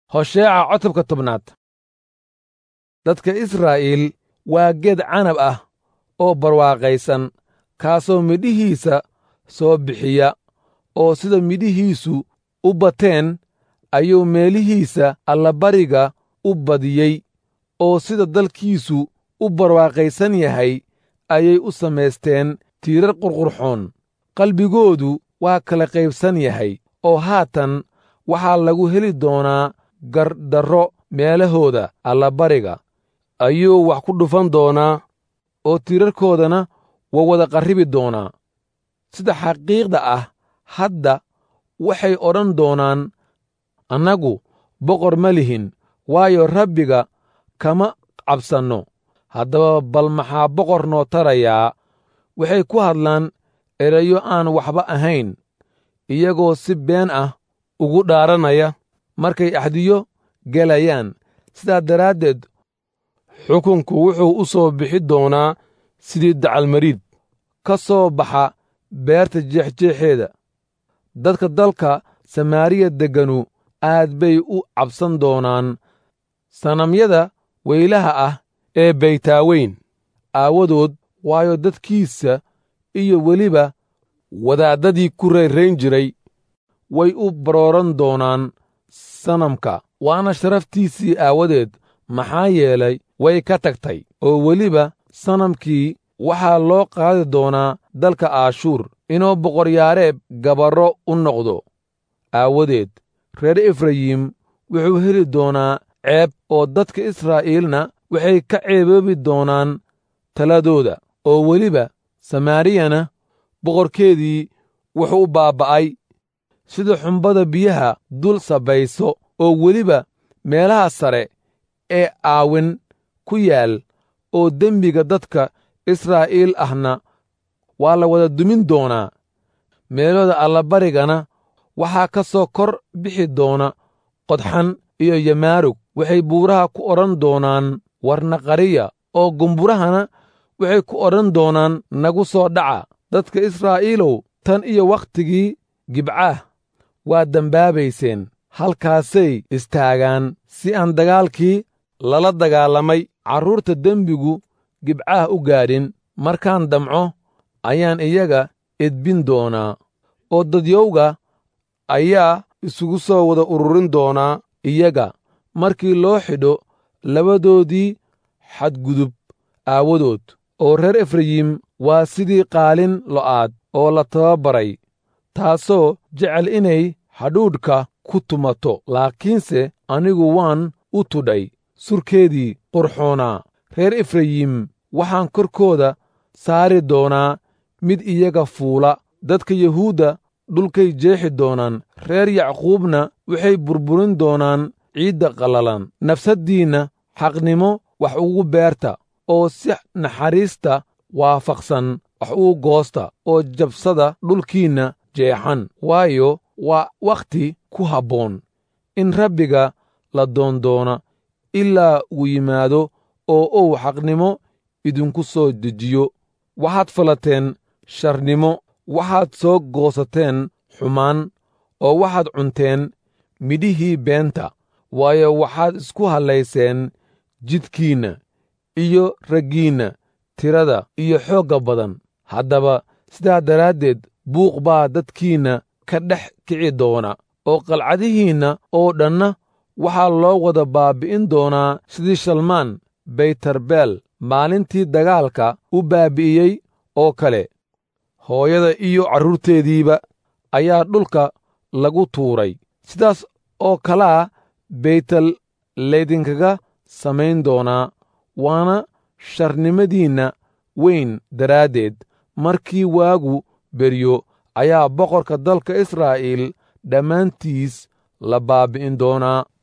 hosheeca cotobka tobnaad dadka israa'iil waa geed canab ah oo barwaaqaysan kaasoo midhihiisa soo bixiya oo sida midhihiisu u bateen ayuu meelihiisa allabariga u badiyey oo sida dalkiisu u barwaaqaysan yahay ayay u samaysteen tiirar qurqurxoon qalbigoodu waa kala qaybsan yahay oo haatan waxaa lagu heli doonaa gardarro meelahooda allabariga ayuu wax ku dhufan doonaa oo tiirarkoodana waa wada qarribi doonaa sida xaqiiqda ah hadda waxay odhan doonaan annagu boqor ma lihin waayo rabbiga kama cabsanno haddaba bal maxaa boqor noo tarayaa waxay ku hadlaan erayo aan waxba ahayn iyagoo si been ah ugu dhaaranaya markay axdiyo gelayaan sidaa daraaddeed xukunku wuxuu u soo bixi doonaa sidii dacalmariid ka soo baxa beerta jeexjeexeeda dadka dalka samaariya degganu aad bay u cabsan doonaan sanamyada weylaha ah ee baytaaweyn aawadood waayo dadkiisa iyo weliba wadaaddadii ku rayrayn jiray way u barooran doonaan sanamka waana sharaftiisii aawadeed maxaa yeelay way ka tagtay oo weliba sanamkii waxaa loo qaadi doonaa dalka aashuur inuu boqoryaareeb gabarro u noqdo aawadeed reer efrayim wuxuu heli doonaa ceeb oo dadka israa'iilna waxay ka ceeboobi doonaan taladooda oo weliba samaariyana boqorkeedii wuxuu u baabba'ay sida xumbada biyaha dul sabayso oo weliba meelaha sare ee aawin ku yaal oo dembiga dadka israa'iil ahna waa la wada dumin doonaa meelooda allabarigana waxaa ka soo kor bixi doona qodxan iyo yamaarug waxay buuraha ku odhan doonaan warnaqariya oo gumburahana waxay ku odhan doonaan nagu soo dhaca dadka israa'iilow tan iyo wakhtigii gibcaah waa dembaabayseen halkaasay istaagaan si aan dagaalkii lala dagaalamay carruurta dembigu gibcaah u gaadhin markaan damco ayaan iyaga edbin doonaa oo dadyowga ayaa isugu soo wada ururin doonaa iyaga markii loo xidho labadoodii xadgudub aawadood oo reer efrayim waa sidii qaalin lo'aad oo la tababaray taasoo jecel inay hadhuudhka ku tumato laakiinse anigu waan u tudhay surkeedii qurxoonaa reer efrayim waxaan korkooda saari doonaa mid iyaga fuula dadka yuhuudda dhulkay jeexi doonaan reer yacquubna waxay burburin doonaan ciidda qallalan nafsaddiinna xaqnimo wax ugu beerta oo si naxariista waafaqsan wax ugu goosta oo jabsada dhulkiinna jeexan waayo waa wakhti ku habboon in rabbiga la doondoona ilaa uu yimaado oo uu xaqnimo idinku soo dejiyo waxaad falateen sharnimo waxaad soo goosateen xumaan oo waxaad cunteen midhihii beenta waayo waxaad isku hallayseen jidkiinna iyo raggiinna tirada iyo xoogga badan haddaba sidaa daraaddeed buuq baa dadkiinna ka dhex kici doona oo qalcadihiinna oo dhanna waxaa loo wada baabbi'in doonaa sidii shalmaan baytarbeel maalintii dagaalka u baabbi'iyey oo kale hooyada iyo carruurteediiba ayaa dhulka lagu tuuray sidaas oo kalaa baytel laydinkaga samayn doonaa waana sharnimadiinna weyn daraaddeed markii waagu beryo ayaa boqorka dalka israa'iil dhammaantiis la baabbi'in doonaa